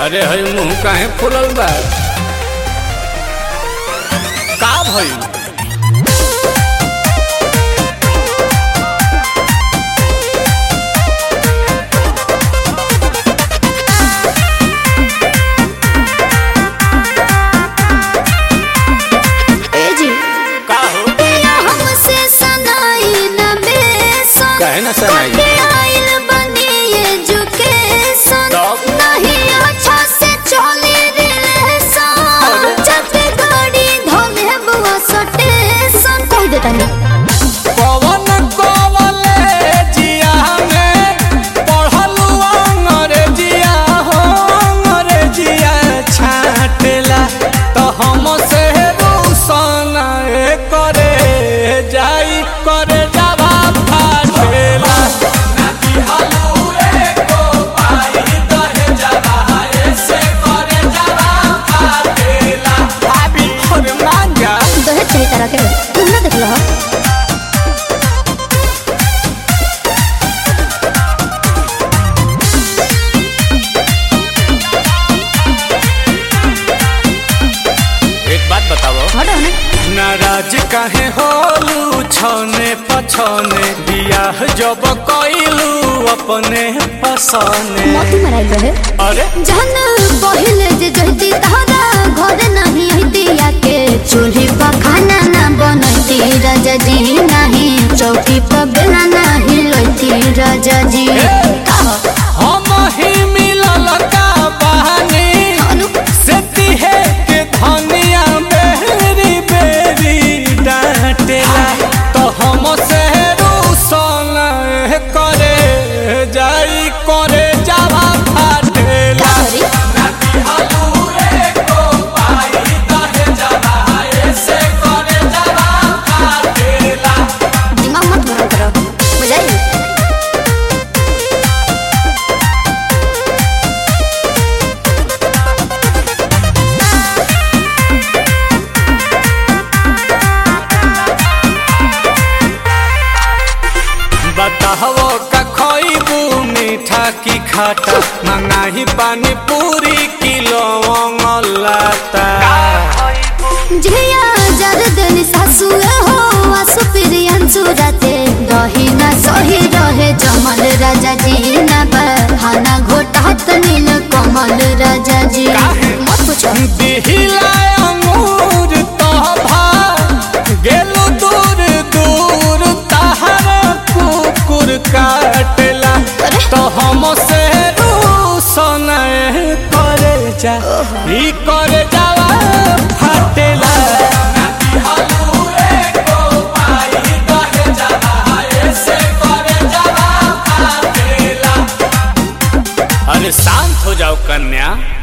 अरे हई मुंह काहे फुलल बा का भइल ए जी का हो पिया हमसे सनाई न बेसन काहे ना सनाई? कटे आइल बनी एजुकेशन तब? नहीं अच्छा से चली रिलेशन चलते गाड़ी धोले बुआ सटेशन कह देता नहीं पवन कॉलेजिया में पढ़लू अंग्रेजिया हो अंग्रेजिया छाटेला तो हम से रूसन करे जाई करे जावा फाटेला भाभी और मांगा दहेज सही तरह के तुम ना देख लो एक बात बताओ हटो ना नाराज काहे होलू छने पछने बियाह जब कइलू अपने पसने मोती मराइल रहे अरे जहन पहिले जे जहती तहरा घर नहीं हतिया के चूल्ही पर खाना ना बनती राजा जी नहीं चौकी पर बेला नहीं लोती राजा जी कहो, हम ही मिलल का बहानी अनु, से तिहे के धनिया बेरी बेरी डांटेला तो हम से रूसन करे जाई करे जावा फाटेला का करी? दिमाग मत गरम करो बुझाई बताहो का खइबू मीठा की खाटा मंगाही पानी पूरी किलो लाता झिया जर दिन सासु हो आसु प्रियंसु राते दही ना सही रहे जमल राजा जी ना बहाना घोटात नील कमल राजा जी काहे? मत पूछो दिहिला अंगूर तोभा गेलु दूर दूर तहर कुकुर काटेला अरे? तो हम से रूसन करे जा ई करे जावा फाटेला अरे शांत हो जाओ कन्या